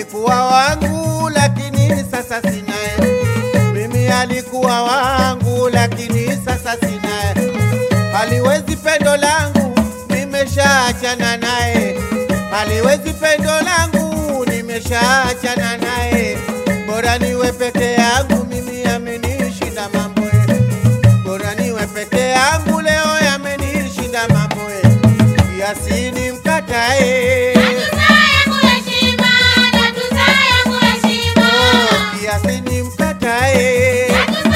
alikuwa wangu lakini sasa sinaye. Mimi alikuwa wangu lakini sasa sinaye. Haliwezi pendo langu, nimeshaachana naye. Haliwezi pendo langu, nimeshaachana naye. Bora niwe peke yangu, mimi amenishinda mambo eh. Bora niwe peke yangu, leo yamenishinda mambo eh. Yasini mkatae Yasini mkatae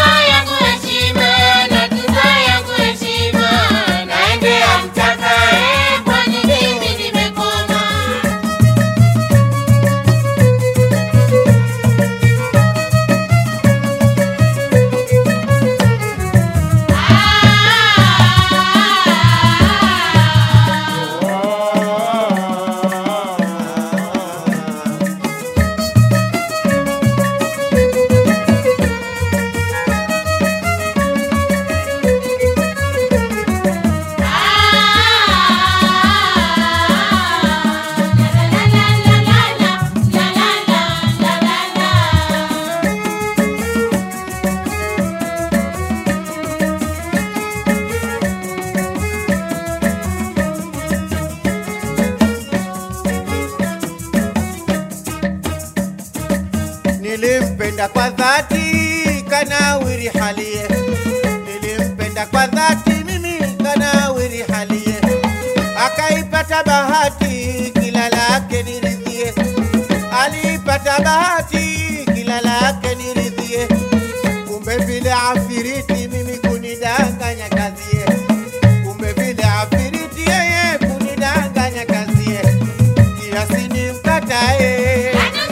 Nilimpenda kwa dhati kanawiri halie, nilimpenda kwa dhati mimi kanawiri halie, akaipata bahati kila lake niridhie, alipata bahati kila lake niridhie, kumbe vile afiriti mimi kunidanganya kazie, kumbe vile afiriti yeye kunidanganya kazie, kiasi nimkatae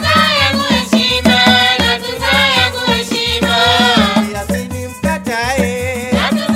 kiasi nimkatae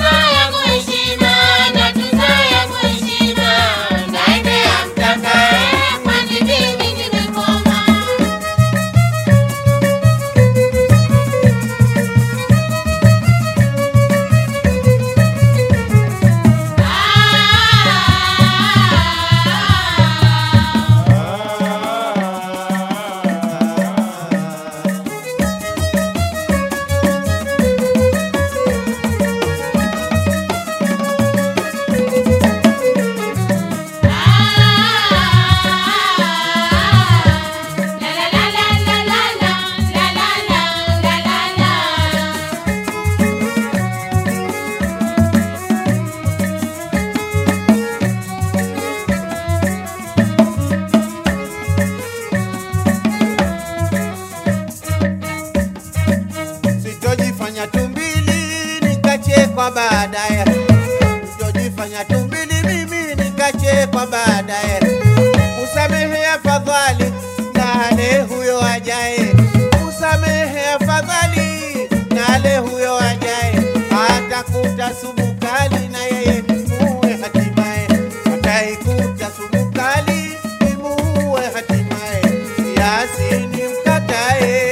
sitojifanya tumbili nikachekwa baadaye, sitojifanya tumbili mimi nikachekwa baadaye. Usamehe afadhali nale huyo ajaye, usamehe afadhali nale huyo ajaye, atakuta sumu kali na yeye muue hatimaye, ataikuta sumu kali imuue hatimaye, yasini mkatae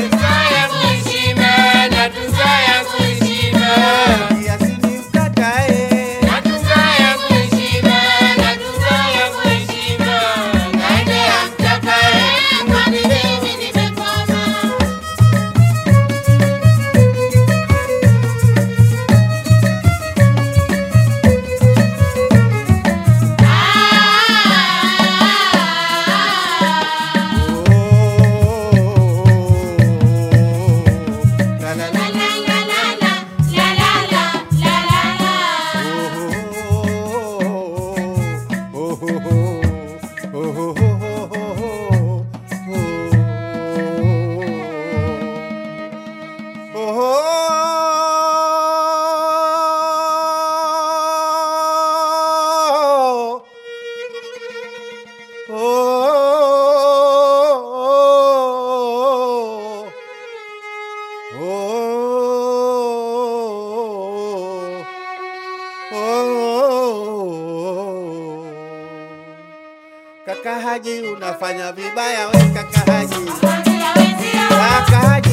Yasini mkatae La la la Kaka Haji unafanya vibaya we kaka Haji. Kaka Haji